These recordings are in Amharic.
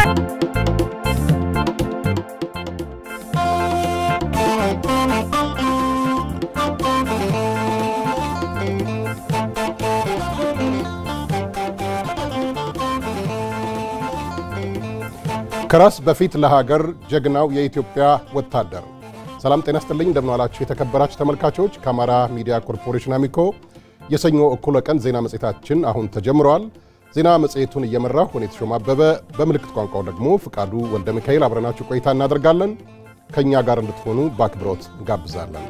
ከራስ በፊት ለሀገር ጀግናው የኢትዮጵያ ወታደር። ሰላም ጤና ስጥልኝ፣ እንደምንዋላችሁ የተከበራችሁ ተመልካቾች። ከአማራ ሚዲያ ኮርፖሬሽን አሚኮ የሰኞ እኩለ ቀን ዜና መጽሔታችን አሁን ተጀምረዋል። ዜና መጽሔቱን እየመራሁ እኔ ተሾመ አበበ፣ በምልክት ቋንቋው ደግሞ ፍቃዱ ወልደ ሚካኤል አብረናችሁ ቆይታ እናደርጋለን። ከእኛ ጋር እንድትሆኑ በአክብሮት እንጋብዛለን።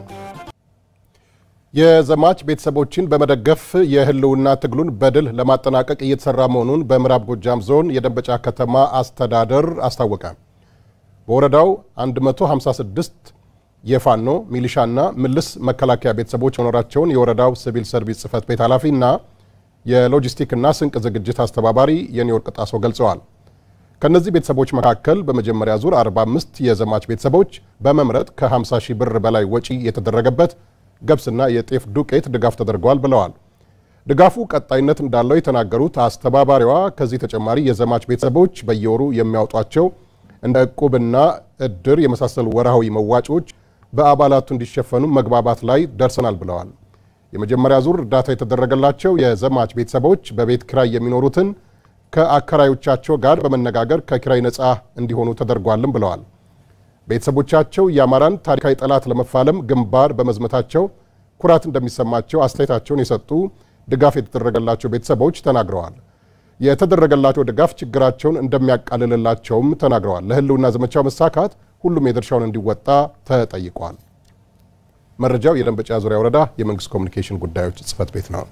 የዘማች ቤተሰቦችን በመደገፍ የህልውና ትግሉን በድል ለማጠናቀቅ እየተሰራ መሆኑን በምዕራብ ጎጃም ዞን የደንበጫ ከተማ አስተዳደር አስታወቀ። በወረዳው 156 የፋኖ ሚሊሻና ምልስ መከላከያ ቤተሰቦች መኖራቸውን የወረዳው ሲቪል ሰርቪስ ጽሕፈት ቤት ኃላፊና የሎጂስቲክና ስንቅ ዝግጅት አስተባባሪ የኒውዮርቅ ጣሰው ገልጸዋል። ከእነዚህ ቤተሰቦች መካከል በመጀመሪያ ዙር 45 የዘማች ቤተሰቦች በመምረጥ ከ50 ሺህ ብር በላይ ወጪ የተደረገበት ገብስና የጤፍ ዱቄት ድጋፍ ተደርገዋል ብለዋል። ድጋፉ ቀጣይነት እንዳለው የተናገሩት አስተባባሪዋ ከዚህ ተጨማሪ የዘማች ቤተሰቦች በየወሩ የሚያወጧቸው እንደ ዕቁብና እድር የመሳሰሉ ወርሃዊ መዋጮች በአባላቱ እንዲሸፈኑ መግባባት ላይ ደርሰናል ብለዋል። የመጀመሪያ ዙር እርዳታ የተደረገላቸው የዘማች ቤተሰቦች በቤት ኪራይ የሚኖሩትን ከአከራዮቻቸው ጋር በመነጋገር ከኪራይ ነፃ እንዲሆኑ ተደርጓልም ብለዋል። ቤተሰቦቻቸው የአማራን ታሪካዊ ጠላት ለመፋለም ግንባር በመዝመታቸው ኩራት እንደሚሰማቸው አስተያየታቸውን የሰጡ ድጋፍ የተደረገላቸው ቤተሰቦች ተናግረዋል። የተደረገላቸው ድጋፍ ችግራቸውን እንደሚያቃልልላቸውም ተናግረዋል። ለሕልውና ዘመቻው መሳካት ሁሉም የድርሻውን እንዲወጣ ተጠይቋል። መረጃው የደንበጫ ዙሪያ ወረዳ የመንግስት ኮሚኒኬሽን ጉዳዮች ጽሕፈት ቤት ነው።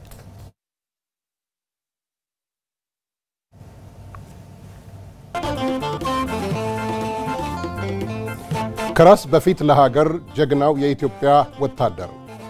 ከራስ በፊት ለሀገር ጀግናው የኢትዮጵያ ወታደር